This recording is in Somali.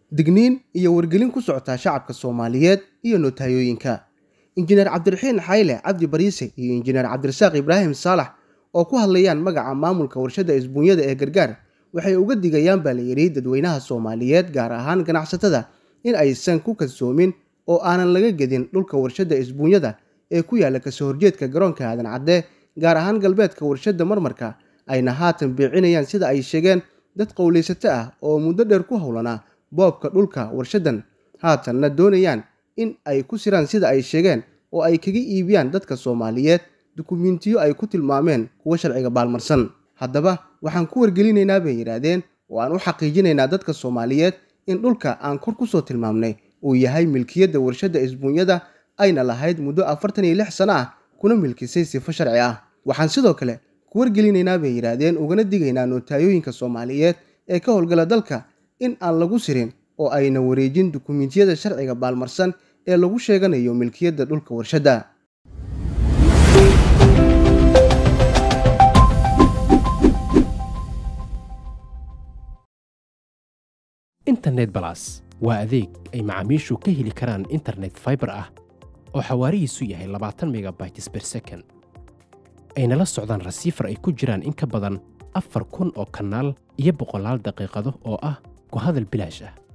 digniin iyo wargelin ku socotaa shacabka soomaaliyeed iyo nootayooyinka injineer cabdiraxiin xayle cabdi bariise iyo injineer cabdirasaaq ibraahim saalax oo ku hadlayaan magaca maamulka warshadda isbuunyada ee gargaar waxay uga digayaan baa la yidhi dadweynaha soomaaliyeed gaar ahaan ganacsatada in aysan ku kadsoomin oo aanan laga gedin dhulka warshadda isbuunyada ee ku yaalla kasoo horjeedka garoonka aadan cadde gaar ahaan galbeedka warshadda marmarka ayna haatan biicinayaan sida ay sheegeen dad qowlaysato ah oo muddo dheer ku howlanaa boobka dhulka warshaddan haatanna doonayaan in ay ku siraan sida ay sheegeen oo ay kaga iibiyaan dadka soomaaliyeed dukumiintiyo ay ku tilmaameen kuwa sharciga baalmarsan haddaba waxaan ku wargelinaynaa bay yidhaahdeen oo aan u xaqiijinaynaa dadka soomaaliyeed in dhulka aan kor kusoo tilmaamnay uu yahay milkiyadda warshadda isbuunyada ayna lahayd muddo afartan iyo lix sano ah kuna milkisay sifo sharci ah waxaan sidoo kale ku wargelinaynaa bay yidhaahdeen ugana digaynaa nootayooyinka soomaaliyeed ee ka howlgala dalka in aan lagu sirin oo ayna wareejin dukumiintiyada sharciga baalmarsan ee lagu sheeganayo milkiyadda dhulka warshadda internet balas waa adeeg ay macaamiishu ka heli karaan internet faibar ah oo xawaarihiisu yahay labaatan megabytes ber second ayna la socdaan rasiifar ay ku jiraan in ka badan afar kun oo kanaal iyo boqolaal daqiiqado oo ah ku hadal bilaash ah